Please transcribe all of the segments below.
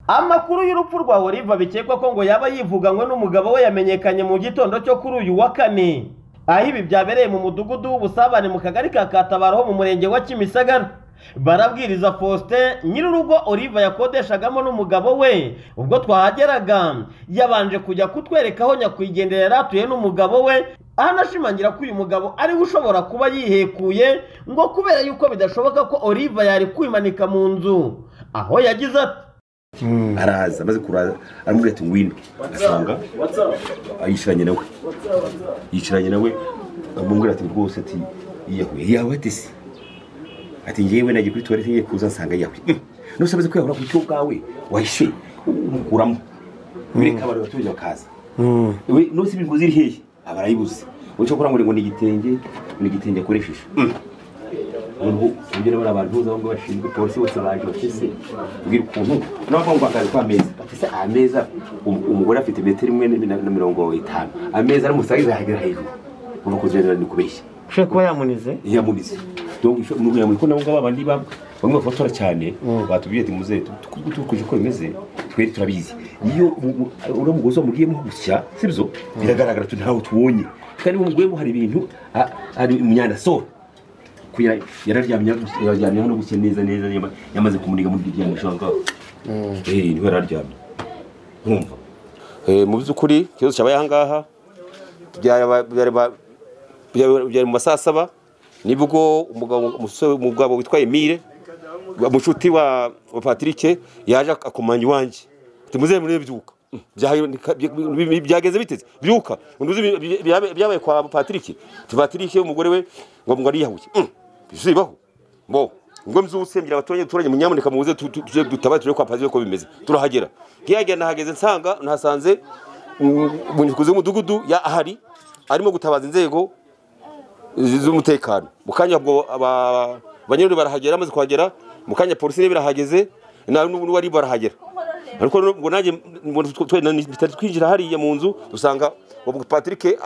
amakuru y'urupfu rwa Oliva bikekwa ko ngo yaba yivuganywe n'umugabo we yamenyekanye mu gitondo cyo kuri uyu wa kane aho ibi byabereye mu mudugudu w'ubusabane mu kagari ka katabaro ho mu murenge wa kimisagara barabwiriza faustin nyir'urugo oliva yakodeshagamo n'umugabo we ubwo twahageraga yabanje kujya kutwereka aho nyakwigendera yari atuye n'umugabo we anashimangira ko uyu mugabo ariwe ushobora kuba yihekuye ngo kubera yuko bidashoboka ko oliva yari kwimanika mu nzu aho yagize ati araza amaze kuraza aramubwira ati ngwino asanga yicaranye nawe yicaranye nawe amubwira ati rwose ati yiyahuye yawe ati si ati ngewe nagiye kuri tuwarete ngiye kuza nsanga yawe nose amaze kwiyahura ku cyo bwawe wahishe umukuramo bireka abantu baturage bakaza we nose ibinguzi iri hehe aba arayibuze icyo akora ngo ni igitenge ni igitenge akoresheje noneho ugera bari abantu uza ngo bashinzwe polisi bose baje bafise ubwira ukuntu n'abavuga ngo akazi kw'ameza bafise ameza umugore afite metero imwe na mirongo itanu ameza aramusagiza ahagera hejuru uva kugendera ni kubeshya ushobora kuba yamunize yamubize donc kugira ngo nabo ngabo abandi bamwe bafotora cyane batubwiye ati muze tukuje uko bimeze twere turabizi iyo uriya mugozi wamugiyemo gusya sibyo biragaragara tu ntawe tubonye kandi mu mugiyemo hari ibintu hari imyandasoro yararyamye yararyamye hano gusya neza neza yamaze kumuniga muri iryo ryamye ushaka eee niho yararyamye nkumva mu by'ukuri ikibazo cyabaye aha ngaha byari mu ma saa saba nibwo umugabo umugabo witwa emile umushuti wa patirike yaje akomanya iwanjye muze murebe byuka byageze biteze byuka byabaye kwa patirike patirike umugore we ngo ngo ariyahuye bizibaho bo ngo mbyutse mbyira abaturage duturanye munyamuneka muze tujye dutaba tujye kwa patirike uko bimeze turahagera nkiyagera nahageze nsanga nahasanze umunyukuzi w'umudugudu ahari arimo gutabaza inzego z'umutekano mu kanya ubwo abanyururu barahagera bamaze kuhagera mu kanya polisi niba irahageze n'uwari barahagera ariko ngo nanjye bitari twinjira hariya mu nzu dusanga patrick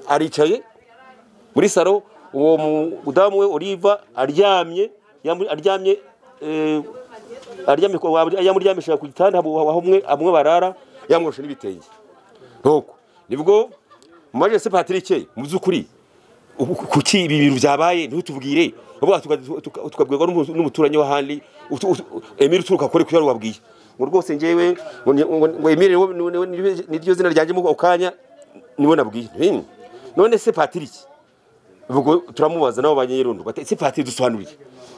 aricaye muri saro uwo mudamu we oliva aryamye aryamye yamuryamishije ku gitanda aho amwe barara yamwoshe n'ibitenge nibwo maje se patrick mu by'ukuri kuki ibi bintu byabaye ntutubwire tukabwirwa n'umuturanyi w'ahandi emile uturuka kure kuko wabwiye ngo rwose ngewe ngo emile niryo zina ryanjemo ako kanya niwe nabwiye none se patiriki ubwo turamubaza nabo banyerondo se patiriki dusobanuriye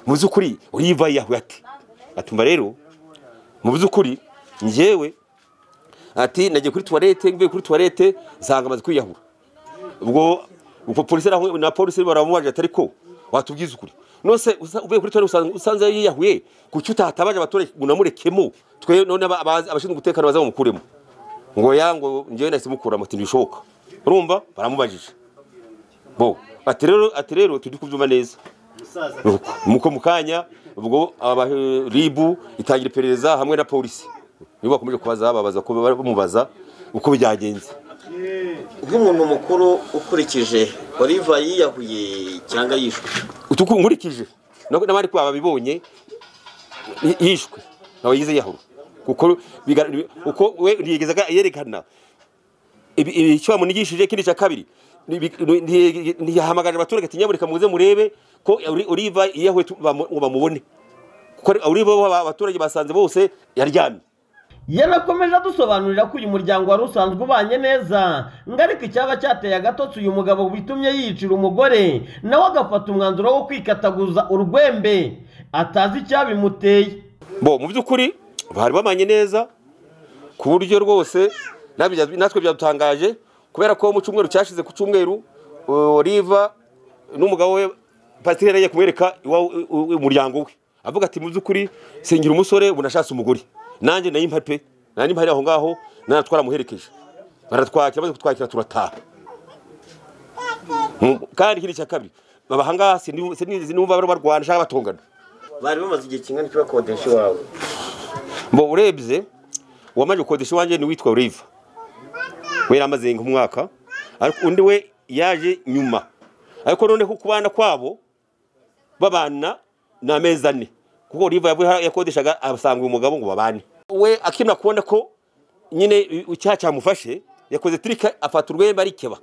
mu by'ukuri uriva yahuye ati atumva rero mu by'ukuri ngewe ati nagiye kuri tuwarete mvuye kuri tuwarete nsanga amaze kwiyahura ubwo polisi na polisi baramubaje atari ko watubwiza ukuri nose uvuye kuri tora usanze yiyahuye kuki utatabaje abaturage ngo unamureke twe none abashinzwe umutekano baza bamukuremo ngo ya ngo ngewe nahise mukura muti ntibishoboka urumva baramubajije bo ati rero ati rero tujye kubyuma neza nuko mu kanya ubwo ribu itangira iperereza hamwe na polisi nibo bakomeje kubaza babaza bamubaza uko byagenze bw'umuntu mukuru ukurikije oliva yiyahuye cyangwa yishwe nkurikije n'abari kuba babibonye yishwe ntabwo yize yahura kuko we yegezaga yerekana icyo bamunigishije ikindi cya kabiri ntiyahamagarira abaturage ati nyamurika muze murebe ko oliva yiyahuye ngo bamubone kuko oliva abaturage basanze bose yaryamye yanakomeje adusobanurira ko uyu muryango wari usanzwe ubanye neza ngo ariko icyaba cyateye agatotsi uyu mugabo bitumye yicira umugore nawe agafata umwanzuro wo kwikataguza urwembe atazi icyabimuteye bo mu by'ukuri bari bamanye neza ku buryo rwose natwe byadutangaje kubera ko mu cyumweru cyashize ku cyumweru oliva n'umugabo we pasiteri yari kumwereka umuryango we avuga ati mu by'ukuri sengera umusore bunashatse umugore nanjye nayo impari pe nanjye impari aho ngaho nawe twaramuherekeje baratwakira maze kutwakira turataha kandi ikindi cya kabiri baba aha ngaha sinizi n'ubu barwana cyangwa batungana bari bamaze igihe kingana iki bakodesha iwawe mbo urebye uwamaze gukodesha iwanjye ni uwitwa uriva we yaramaze nk'umwaka ariko undi we yaje nyuma ariko noneho ku bana kwabo babana ni amezi ane kuko riva yakodeshaga asanga uyu mugabo ngo babane we akimara kubona ko nyine icyaha cyamufashe yakoze tirika afata urwembe arikeba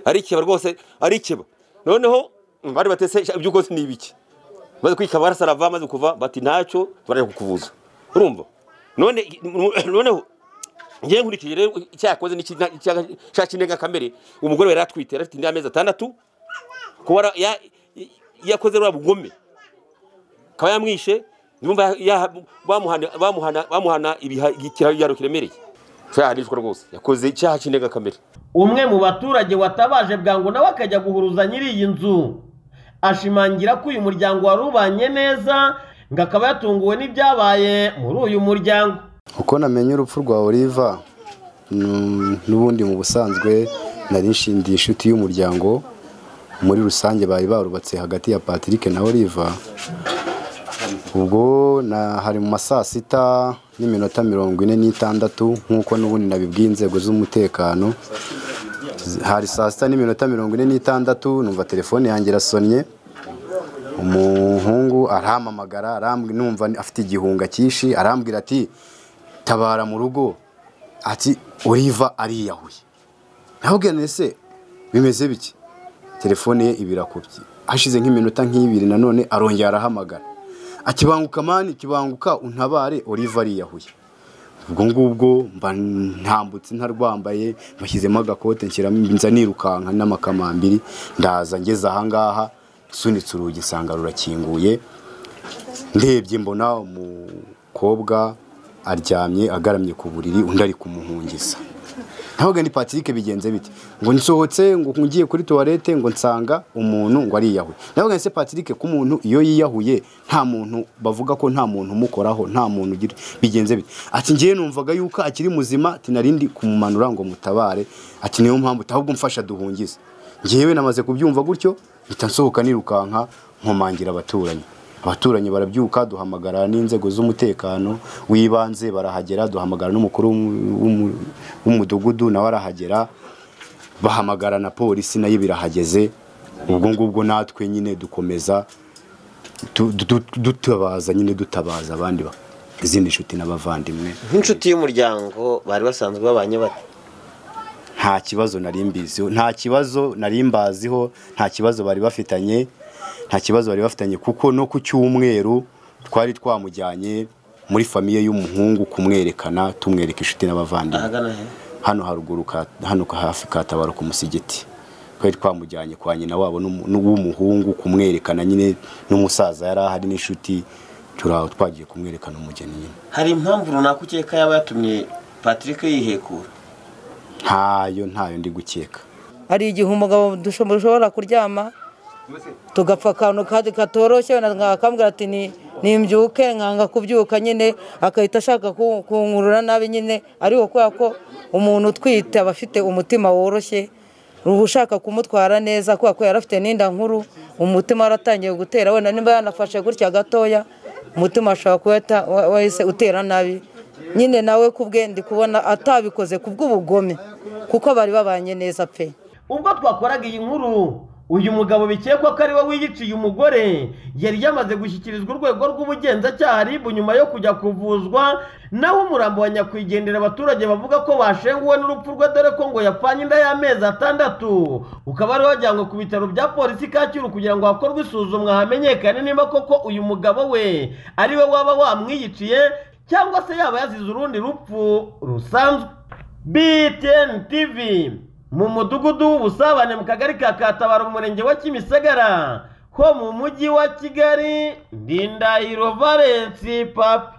arikeba rwose arikeba noneho bari batese ibyo rwose ni ibiki maze kwikaba barasarava maze kuva bati ntacyo barajya kukuvuza urumva none noneho ngewe nkurikije rero icyaha yakoze ni iki- nta- icyaha icyaha cy'indengakamere umugore we yari atwite yari afite indi y'amezi atandatu kuba ra- ya- yakoze rwa bugome akaba yamwishe niba bamuhana bamuhana bamuhana ibiha- ikiraro kiremereye cyahanishwa rwose yakoze icyaha cy'indengakamere umwe mu baturage watabaje bwangu nawe akajya guhuruza nyiri iyi nzu ashimangira ko uyu muryango wari ubanye neza ngo akaba yatunguwe n'ibyabaye muri uyu muryango uko namenye urupfu rwa oliva mm, n'ubundi mu busanzwe nari nshindiye inshuti y'umuryango muri rusange bari barubatse hagati ya patrick na oliva ubwo na hari mu ma saa sita n'iminota mirongo ine n'itandatu nk'uko n'ubundi nabibwiye inzego z'umutekano hari saa sita n'iminota mirongo ine n'itandatu numva telefone yanjye irasonnye umuhungu arampamagara arambwi numva ni- afite igihunga cyinshi arambwira ati tabara mu rugo ati oliva ariyahuye nababwira nti ese bimeze biki telefone ye ibirakubye hashize nk'iminota nk'ibiri nanone arongera arahamagara akibanguka mani kibanguka untabare oliva ariyahuye ubwo ngubwo mba ntambutse ntarwambaye mbashyizemo agakote nshyiramo nza nirukanka n'amakamambiri ndaza ngeze ahangaha nsunitse urugi nsanga rurakinguye ndebye mbona umukobwa aryamye agaramye ku buriri undi ari kumuhungiza ntabwo ni patrick bigenze bite ngo nsohotse ngo ngiye kuri tuwarete ngo nsanga umuntu ngo ariyahuye ntabwo se patrick ko umuntu iyo yiyahuye nta muntu bavuga ko nta muntu umukoraho nta muntu ugira bigenze bite ati ngiye numvaga yuko akiri muzima ati narindi kumumanura ngo mutabare ati niyo mpamvu ahubwo mfasha duhungize ngewe namaze kubyumva gutyo mpita nsohoka nirukanka nkomangira abaturanyi abaturanyi barabyuka duhamagara n'inzego z'umutekano w'ibanze barahagera duhamagara n'umukuru w'umu- w'umu- w'umudugudu nawe arahagera bahamagara na polisi nayo birahageze ubwo ngubwo natwe nyine dukomeza du- du- dutabaza nyine dutabaza abandi ba- izindi nshuti n'abavandimwe nk'inshuti y'umuryango bari basanzwe babanye bate nta kibazo nari mbiziho nta kibazo nari mbaziho nta kibazo bari bafitanye nta kibazo bari bafitanye kuko no ku cyumweru twari twamujyanye muri famiye y'umuhungu kumwerekana tumwereka inshuti n'abavandimwe ahagana he hano haruguru ka- hano ka- hafi ka tabaro ku musigiti twari twamujyanye kwa nyina wabo n'umu- n'uw'umuhungu kumwerekana nyine n'umusaza yari ahari n'inshuti turaho twagiye kumwerekana umugeni nyine hari impamvu runaka ukeka yaba yatumye patrick yihekura ntayo ntayo ndi gukeka hari igihe umugabo dushobora kuryama tugapfa akantu kandi katoroshye wenda akambwira ati "Ni- nimbyuke nkanga kubyuka nyine agahita ashaka ku- kunkurura nabi nyine ariko kubera ko umuntu utwite aba afite umutima woroshye uba ushaka kumutwara neza kubera ko yari afite n'inda nkuru umutima waratangiye gutera wenda niba yanafashe gutya gatoya umutima ashobora kuba yata- wa- wahise utera nabi nyine nawe kubwe ndi kubona atabikoze kubw'ubugome kuko bari babanye neza pe ubwo twakoraga iyi nkuru uyu mugabo bikekwa ko ari we wiyiciye umugore yari yamaze gushyikirizwa urwego rw'ubugenzacyaha rib nyuma yo kujya kuvuzwa naho umurambo wa nyakwigendera abaturage bavuga ko bashenguwe n'urupfu rwe dore ko ngo yapfanye inda y'amezi atandatu ukaba ariwe wajyanywe ku bitaro bya polisi kacyiru kugira ngo hakorwe isuzumwa hamenyekane niba koko uyu mugabo we ari we waba wamwiyiciye cyangwa se yaba yazize urundi rupfu rusanzwe BTN TV mu mudugudu w'ubusabane mu kagari ka Katabaro mu murenge wa Kimisagara ho mu mujyi wa Kigali ndi Ndahiro Valence papa